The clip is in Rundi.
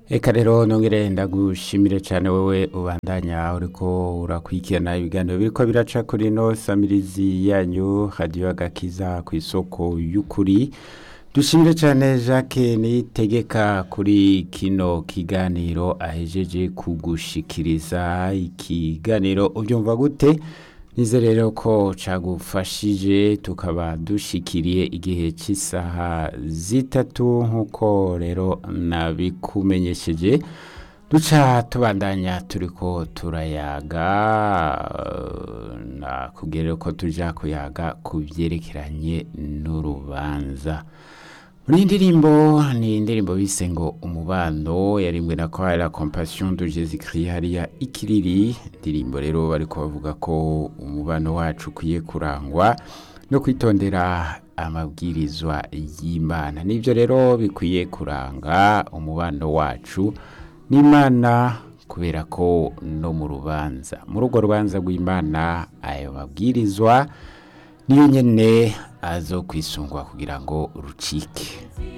Eka rero nongere ndagushimire cyane wowe ubandanya uriko urakurikirana ibiganiro biriko biraca kuri no samirizi yanyu radio agakiza ku isoko y'ukuri dushimire cyane Jacques nitegeka kuri kino kiganiro ahejeje kugushikiriza ikiganiro ubyumva gute nize rero ko cagufashije tukaba dushikiriye igihe cy'isaha zitatu nk'uko rero nabikumenyesheje duca tubandanya turiko turayaga nakubwira ko tuja kuyaga ku byerekeranye n'urubanza muri iyi ndirimbo ni indirimbo bise ngo umubano yarimbwe na kwa la compassion de Jésus Christ hariya ikiriri indirimbo rero bariko bavuga ko umubano wacu ukwiye kurangwa no kwitondera amabwirizwa y'Imana nivyo rero bikwiye kuranga umubano wacu n'Imana kubera ko no mu rubanza muri urwo rubanza rw'Imana ayo mabwirizwa niyo nyene azo kwisungwa kugira ngo rucike